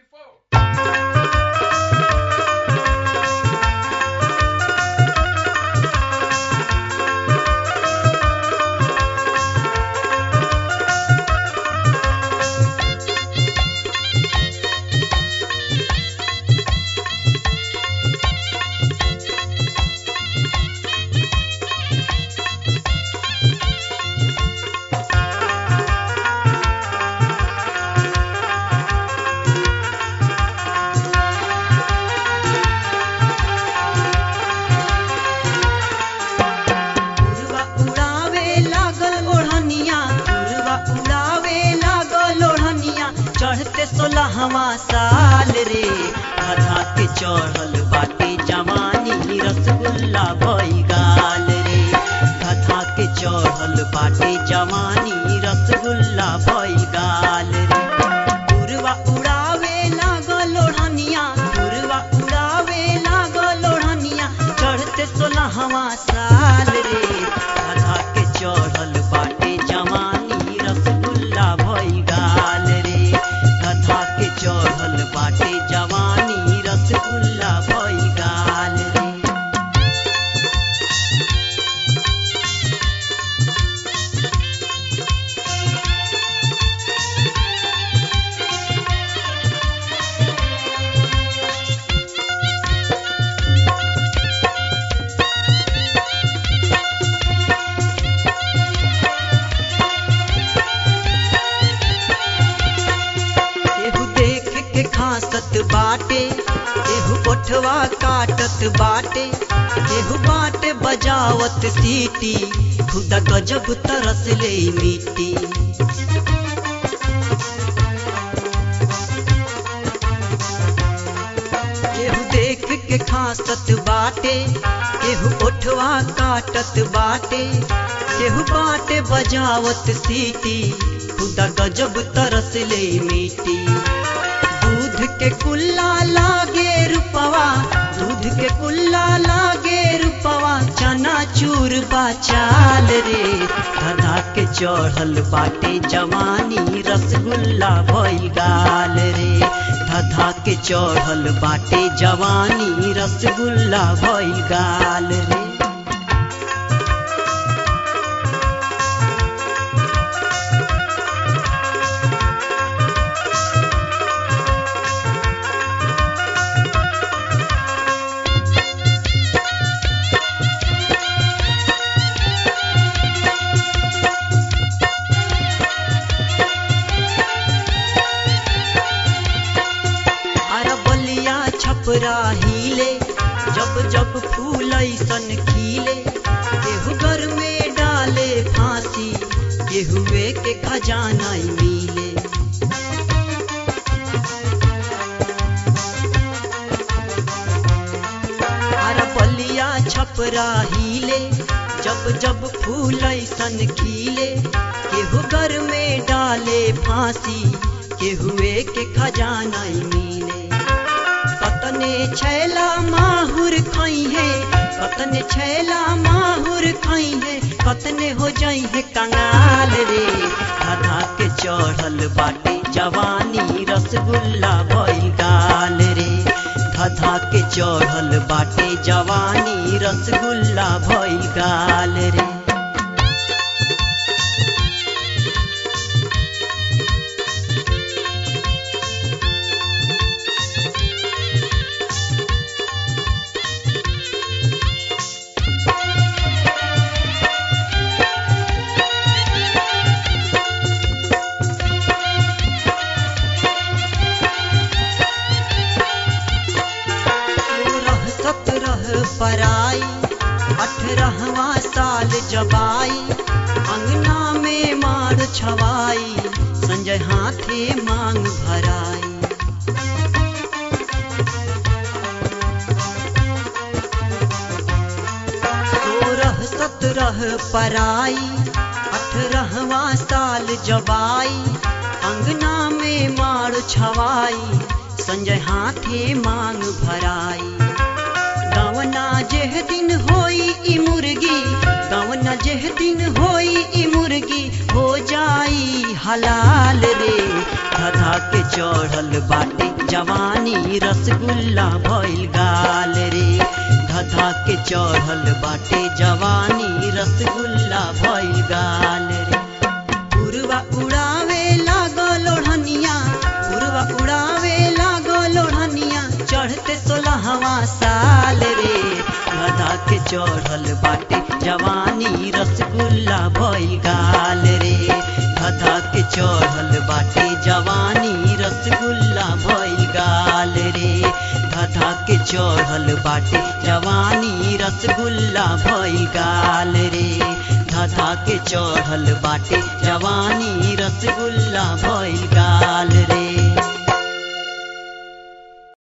before. उड़वा उड़ावे लागल ओढ़निया उड़वा उड़ावे लागल ओढ़निया चढ़ते सोलहवा साल रे आधा के चढ़ल बाटे जवानी रसगुल्ला भई गाल रे आधा के चढ़ल बाटे जवानी रसगुल्ला भई गाल रे उड़वा उड़ावे लागल ओढ़निया उड़वा उड़ावे लागल ओढ़निया चढ़ते सोलहवा साल रे आधा के चढ़ल बाटे जवानी रसगुल्ला भई गाल रे आधा के चढ़ल बाटे जवानी रसगुल्ला भई गाल रे केहू देख के खासत बाटे केहू ओठवा काटत बाटे केहू बाटे बजावत सीटी खुदा गजब तरस ले मिट्टी केहू देख के खासत बाटे केहू ओठवा काटत बाटे केहू बाटे बजावत सीटी खुदा गजब तरस ले मिट्टी दूध के कुल्ला लागे रुपवा दूध के कुल्ला लागे रुपवा चना चूर बाचाल रे धधा के चढ़ल बाटे जवानी रसगुल्ला भई गाल रे धधा के चढ़ल बाटे जवानी रसगुल्ला भई गाल रे अरबलिया छपरा हिले जब जब फूल ऐसन खिले केहू घर में डाले फांसी केहुए के खजाना मिले अरबलिया छपरा हिले जब जब फूल ऐसन खिले केहू घर में डाले फांसी केहुए के खजाना मिले कतने छैला माहुर खई है कतने छैला माहुर खई है कतने हो जाई है कंगाल रे धधा के चढ़ल बाटे जवानी रसगुल्ला भई गाल रे धधा के चढ़ल बाटे जवानी रसगुल्ला भई गाल रे सोलह सत्रह पराई अठारहवा साल जबाई अंगना में मार छवाई संजय हाथे मांग भराई सोलह सत्रह पराई अठारहवा साल जबाई अंगना में मार छवाई संजय हाथे मांग भराई गवना जेह दिन होई ई मुर्गी गवना जेह दिन होई ई मुर्गी हो जाई हलाल रे धधा के चढ़ल बाटे जवानी रसगुल्ला भइल गाल रे धधा के चढ़ल बाटे जवानी रसगुल्ला भइल गाल रे पुरवा उड़ावे लागो लोढ़निया पुरवा उड़ावे लागो लोढ़निया चढ़ते सोलहवा साल रे धधा के चढ़ल बाटे जवानी रसगुल्ला भइल गाल रे धधा के चढ़ल बाटे जवानी रसगुल्ला भइल गाल रे धधा के चढ़ल बाटे जवानी रसगुल्ला भइल गाल रे धधा के चढ़ल बाटे जवानी रसगुल्ला भइल गाल रे